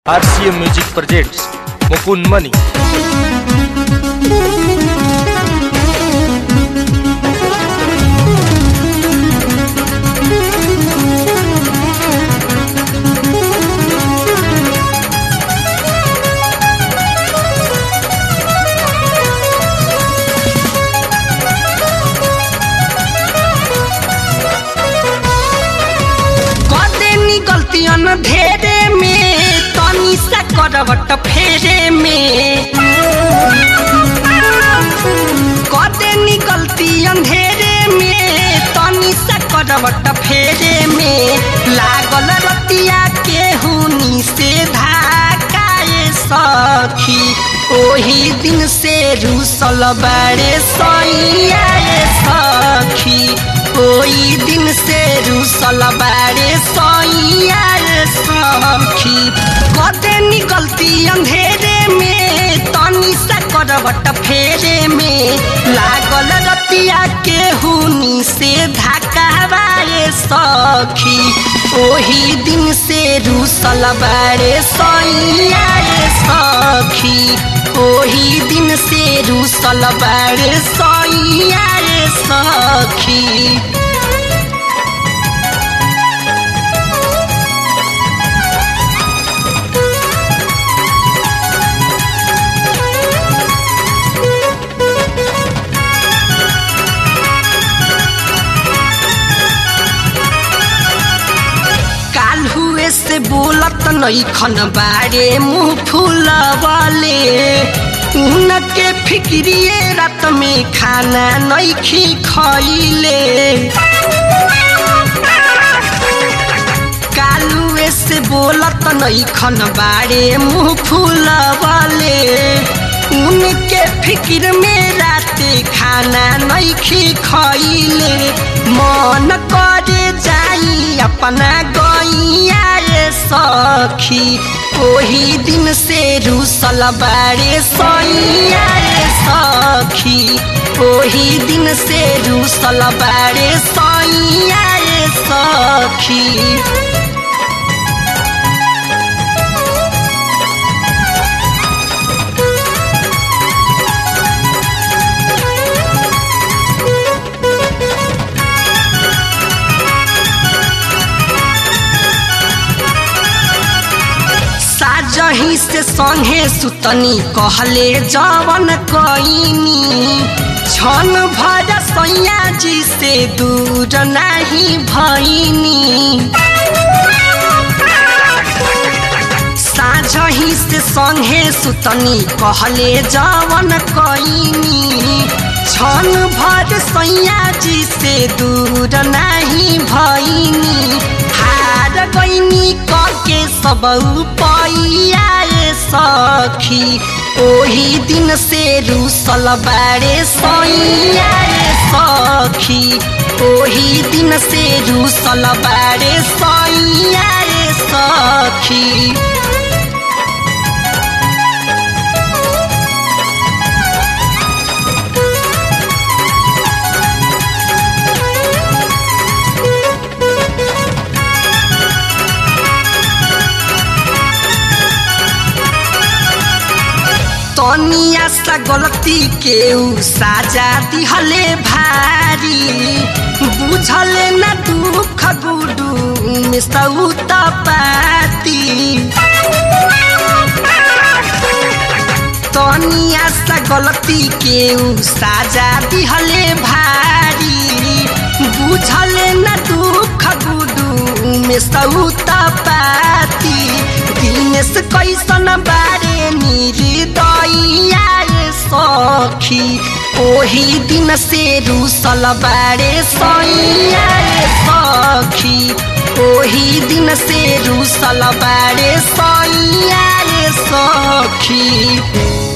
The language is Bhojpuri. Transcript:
RCM Music presents Mukun Mani. कदेनी गल्तियन धेरे में तनी सा करवट फेरे में कदेनी गल्तियन धेरे में तनी सा करवट फेरे में लागल रतिया के हुनी से धाकाए सखी ओही दिन से रूसल बारे सैया सखी ओही दिन से रूसल बारे सैया सखी कदे निकलती अंधेरे में तनी सा करवट फेरे में लागल रतिया के हुनी से धकावाए सखी ओही दिन से रूसल बारे सैया सखी ओही दिन से रूसल बारे सैया सखी काल हुए से बोलत नैखन बारे मुंह फूलवले उनके फिक्रिए रात में खाना नैखी खैले कालुए से बोलत नैखन बारे मुंह फूलवले उनके फिक्र में राते खाना नैखी खैले मन करे जाई अपना गैया रे सखी ओही दिन से रूसल बारे सैया रे सखी ओही दिन से रूसल बारे सैया रे सखी साजही से संगे सुतनी कहले जवन कईनी छन भर सैया जी से दूर नहीं भईनी साझही से संगे सुतनी कहले जवन कईनी छन भर सैया जी से दूर नहीं भईनी हार गईनी करके सब पैया सखी ओही दिन से रूसल बारे सैया सखी ओही दिन से रूसल बारे सैया सखी तनिया सा गलती के उ साजा दिहले भारी बुझले न दुख गुडू में सौत पाती तनिया सा गलती के उ साजा दिहले भारी बुझले न दुख गुडू में सौत पाती दिनेश कैसन बारे निर्दया सखी ओही दिन से रूसल बारे सैया सखी ओही दिन से रूसल बारे सैया सखी